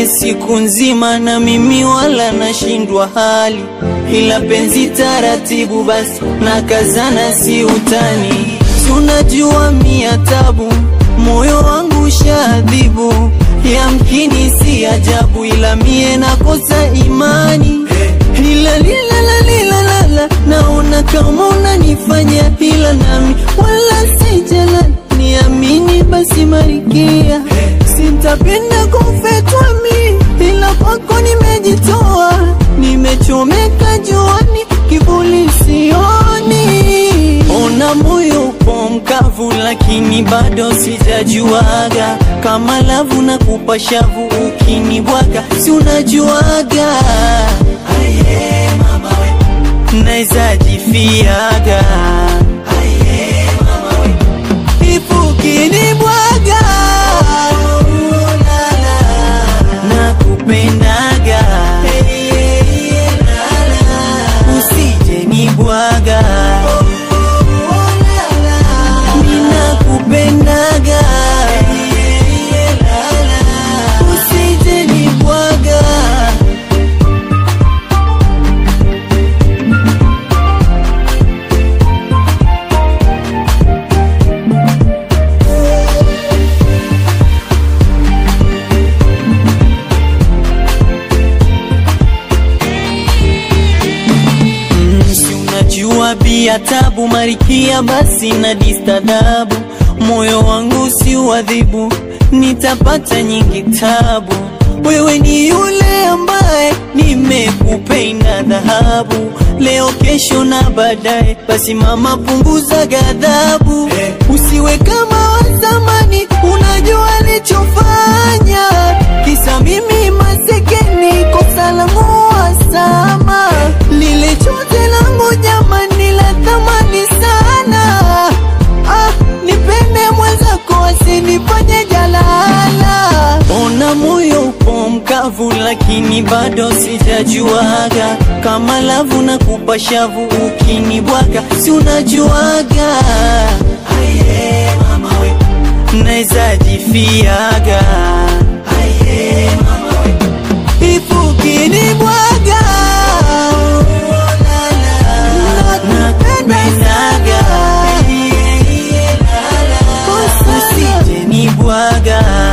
siku nzima na mimi wala nashindwa hali, ila penzi taratibu basi na kazana, si utani. Si unajua mia tabu, moyo wangu shadhibu, yamkini si ajabu, ila mie nakosa imani ila lila la lila la la naona kama unanifanya ila nami wala sijala niamini basi marikia sitapenda kufetwa mi ila kwako nimejitoa nimechomeka juani kivuli sioni ona moyo upo mkavu lakini bado sijajuaga kama lavu na kupa shavu ukinibwaga si unajuaga naeza jifiaga ifu kinibwaga na kupendaga usije nibwaga mina kupendaga usije nibwaga si unajua bia tabu marikia basi na distadabu moyo wangu si uadhibu nitapata nyingi tabu wewe ni yule ambaye nimekupenda dhahabu leo kesho na baadaye basi mama punguza ghadhabu usiwe kama wa zamani unajua alichofanya kisa mimi masekeni kosa langu wasama lile chote langu jamani la thamani sana ah, nipende mwenzako asinifanye jalala ona moyo upo mkavu lakini bado sijajuaga kama lavu na kupa shavu ukinibwaga si unajuaga naeza jifiaga ifu kinibwaga nakupendaga usije nibwaga